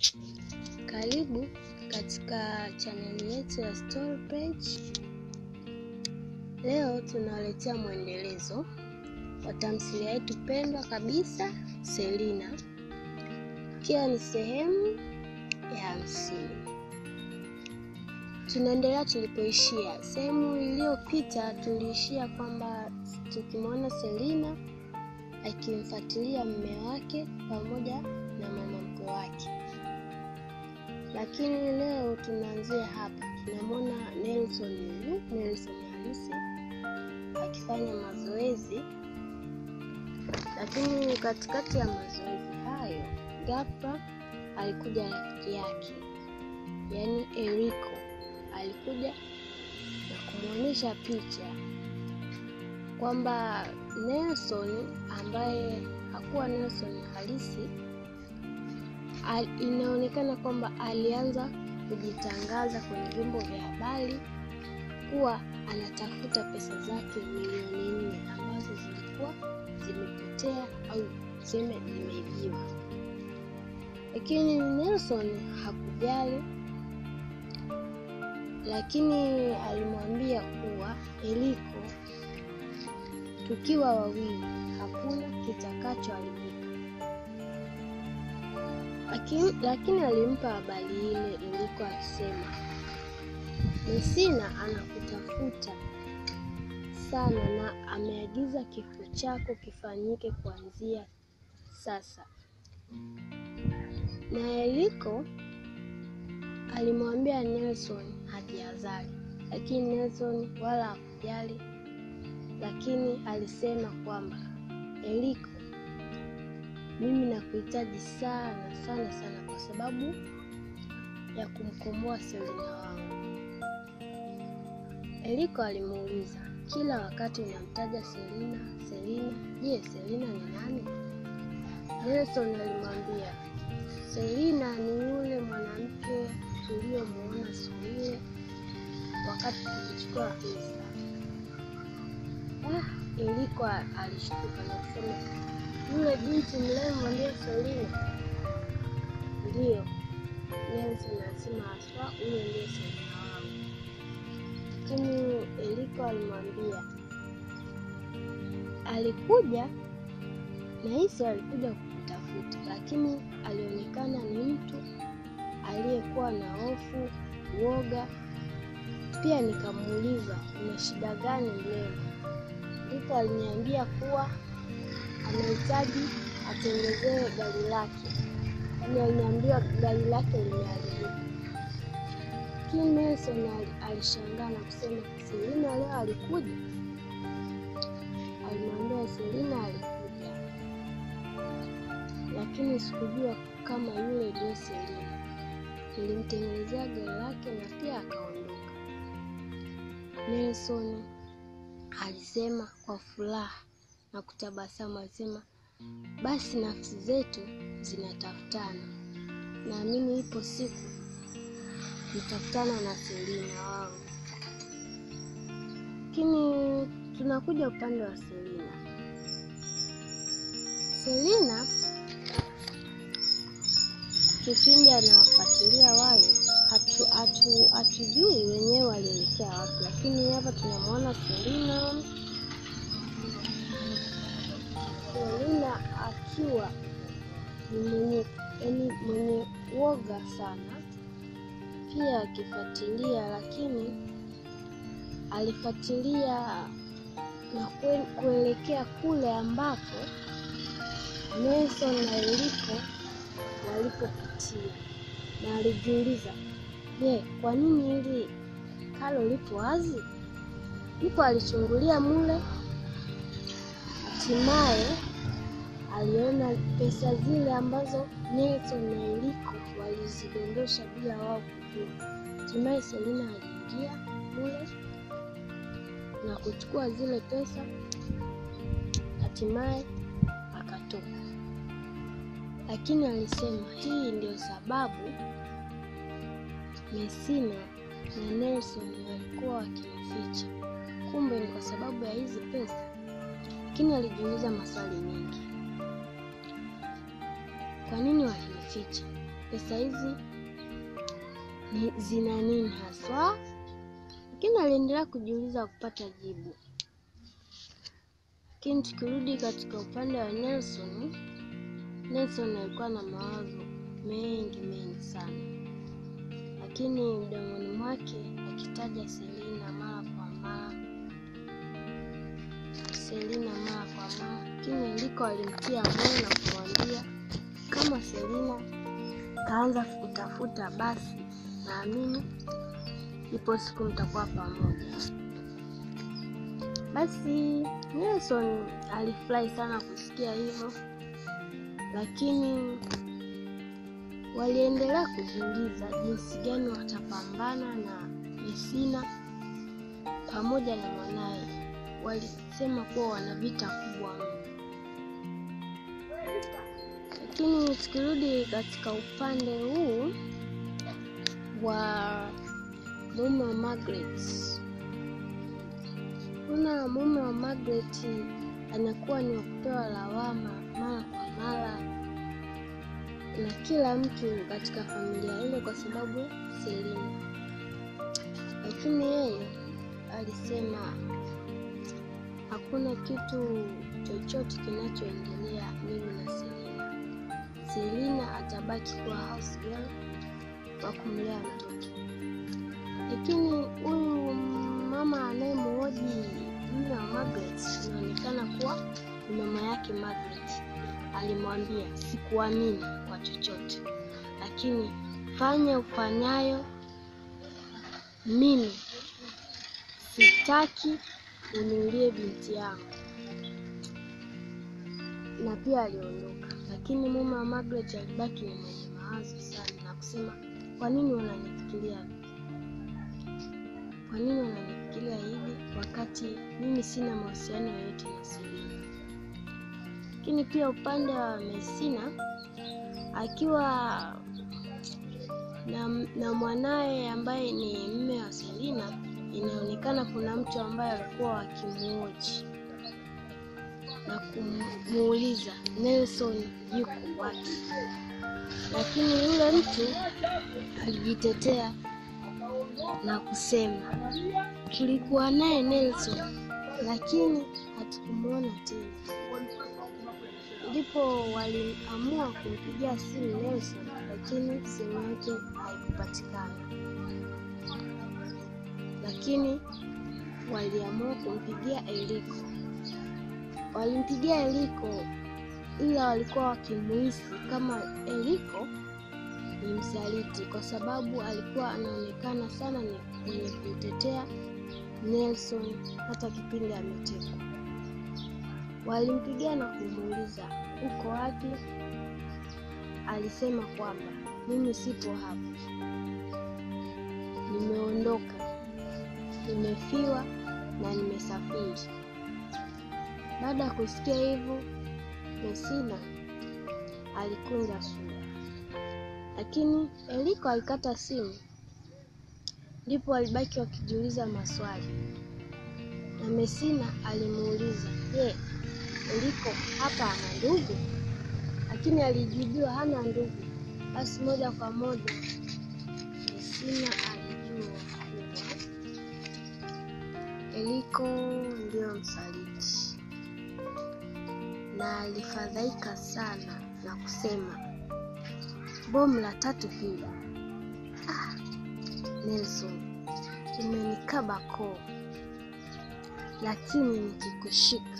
Karibu katika chaneli yetu ya Story Page. Leo tunawaletea mwendelezo wa tamthilia yetu pendwa kabisa Selina, ikiwa ni sehemu ya hamsini. Tunaendelea tulipoishia. Sehemu iliyopita tuliishia kwamba tukimwona Selina akimfuatilia mume wake pamoja na mama mkwe wake, lakini leo tunaanzia hapa. Tunamwona Nelson huyu Nelson halisi akifanya mazoezi, lakini katikati ya mazoezi hayo ghafla alikuja rafiki yake, yaani Eriko alikuja na kumwonyesha picha kwamba Nelson ambaye hakuwa Nelson halisi al, inaonekana kwamba alianza kujitangaza kwenye vyombo vya habari kuwa anatafuta pesa zake milioni nne ambazo zilikuwa zimepotea au tuseme zimeibiwa, lakini Nelson hakujali, lakini alimwambia kuwa Eriko tukiwa wawili hakuna kitakachoharibika, lakini, lakini alimpa habari ile Eriko akisema Messina anakutafuta sana na ameagiza kifo chako kifanyike kuanzia sasa. Na Eriko alimwambia Nelson hajihadhari, lakini Nelson wala hakujali lakini alisema kwamba Eriko, mimi nakuhitaji sana sana sana kwa sababu ya kumkomboa Selina wangu. Eriko alimuuliza, kila wakati unamtaja Selina Selina, je, Selina ni nani? Nelson alimwambia, Selina ni yule mwanamke tuliyomuona siku ile wakati tulichukua pesa. Ah, Eriko alishtuka na kusema yule binti mrembo ndiye Selina? Ndiyo, Nelson alisema haswa, huyo ndiye Selina wangu. Lakini Eriko alimwambia alikuja na hisi alikuja kukutafuta, lakini alionekana ni mtu aliyekuwa na hofu, uoga. Pia nikamuuliza una shida gani mrembo? Eriko aliniambia kuwa anahitaji atengezewe gari lake, yaani aliniambia gari lake limeharibika. Lakini Nelson alishangaa na kusema Selina leo alikuja? Alimwambia Selina alikuja, lakini sikujua kama yule ndio Selina. Nilimtengenezea gari lake na pia akaondoka. Nelson alisema kwa furaha na kutabasamu, alisema basi nafsi zetu zinatafutana, naamini ipo siku nitakutana na Selina wangu. Lakini tunakuja upande wa Selina. Selina kipindi anawafuatilia wale hatu, hatu, hatujui wenyewe walielekea wapi, lakini hapa tunamwona Selina Selina akiwa ni mwenye yaani mwenye woga sana, pia akifuatilia, lakini alifuatilia na kuelekea kule ambapo Nelson na Eriko walipopitia, na alijiuliza, je, kwa nini hili kalo lipo wazi? Ndipo alichungulia mule, hatimaye aliona pesa zile ambazo Nelson na Eriko walizidondosha bila wao kujua. Hatimaye Selina aliingia mule na kuchukua zile pesa, hatimaye akatoka. Lakini alisema hii ndio sababu Messina na Nelson walikuwa wakinificha, kumbe ni kwa sababu ya hizi pesa. Lakini alijiuliza maswali mengi, kwa nini walinificha? pesa hizi ni zina nini haswa, lakini aliendelea kujiuliza kupata jibu. Lakini tukirudi katika upande wa Nelson, Nelson alikuwa na mawazo mengi mengi sana, lakini mdomoni mwake akitaja Selina mara kwa mara, Selina mara kwa mara, lakini Eliko alimtia moyo na kumwambia kama Selina kaanza kutafuta, basi naamini ipo siku mtakuwa pamoja. Basi Nelson alifurahi sana kusikia hivyo, lakini waliendelea kujiuliza jinsi gani watapambana na Mesina pamoja na mwanaye. Walisema kuwa wana vita kubwa mno, lakini tukirudi katika upande huu wa mume wa Margaret, kuna mume wa Margaret anakuwa ni wa kupewa lawama mara kwa mara na kila mtu katika familia ile kwa sababu Selina, lakini yeye alisema hakuna kitu chochote kinachoendelea mimi na Selina. Selina atabaki kuwa house girl wa kumlea mtoto, lakini huyu mama anayemhoji mume wa Margaret inaonekana kuwa ni mama yake Margaret. Alimwambia, sikuamini kwa chochote, lakini fanya ufanyayo, mimi sitaki uniulie binti yangu. Na pia aliondoka, lakini mume wa Margaret alibaki ni mwenye mawazo sana na kusema, kwa nini wananifikiria kwa nini wananifikiria hivi wakati mimi sina mahusiano yoyote na Selina? Lakini pia upande wa Mesina akiwa na, na mwanaye ambaye ni mme wa Selina, inaonekana kuna mtu ambaye alikuwa wakimwoji na kumuuliza Nelson yuko wapi, lakini yule mtu alijitetea na kusema tulikuwa naye Nelson, lakini hatukumwona tena. Ndipo waliamua kumpigia simu Nelson, lakini simu yake haikupatikana. Lakini waliamua kumpigia Eliko. Walimpigia Eliko, ila walikuwa wakimuhisi kama Eliko ni msaliti, kwa sababu alikuwa anaonekana sana ni mwenye kumtetea Nelson hata kipindi ametekwa. Walimpigia na kumuuliza uko wapi? Alisema kwamba mimi sipo hapa, nimeondoka, nimefiwa na nimesafiri. Baada ya kusikia hivyo, Mesina alikunja sura, lakini Eliko alikata simu. Ndipo walibaki wakijiuliza maswali, na Mesina alimuuliza je, Eliko hapa ana ndugu? Lakini alijibiwa hana ndugu. Basi moja kwa moja Mesina alijua kuwa Eliko ndio msaliti, na alifadhaika sana na kusema bomu la tatu hili. Ah, Nelson, umenikaba koo, lakini nikikushika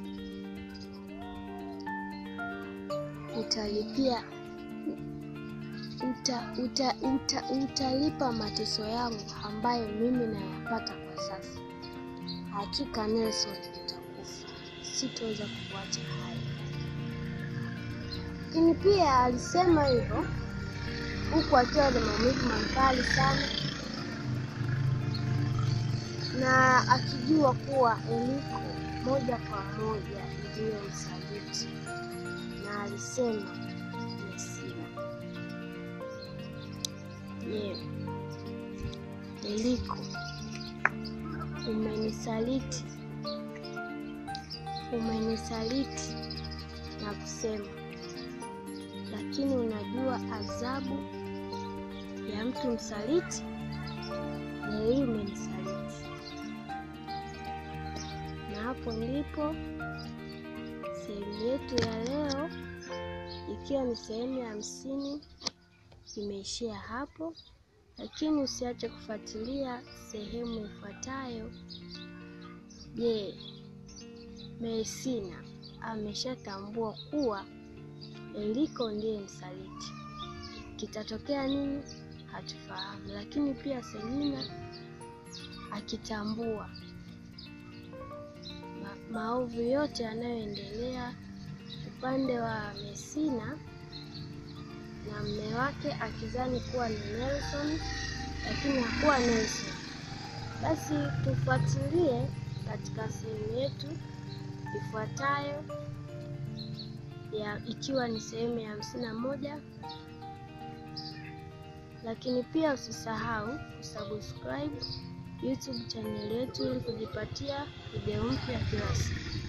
utalipia uta, uta, uta, utalipa mateso yangu ambayo mimi nayapata kwa sasa. Hakika Nelson, utakufa, sitoweza kukuacha hai. Lakini pia alisema hivyo huku akiwa na maumivu makali sana na akijua kuwa Eliko moja kwa moja ndiyo msaliti, na alisema Mesina, je, Eliko umenisaliti, umenisaliti na kusema lakini unajua adhabu ya mtu msaliti? Leo hii umenisaliti, na hapo ndipo sehemu yetu ya leo ikiwa ni sehemu ya hamsini imeishia hapo, lakini usiache kufuatilia sehemu ifuatayo. Je, Meisina ameshatambua kuwa Eliko ndiye msaliti? Kitatokea nini? Hatufahamu, lakini pia Selina akitambua ma maovu yote yanayoendelea upande wa Mesina na mme wake akizani kuwa ni Nelson lakini hakuwa Nelson. Basi tufuatilie katika sehemu yetu ifuatayo ya ikiwa ni sehemu ya hamsini na moja, lakini pia usisahau kusubscribe YouTube channel yetu ili kujipatia video mpya kila siku.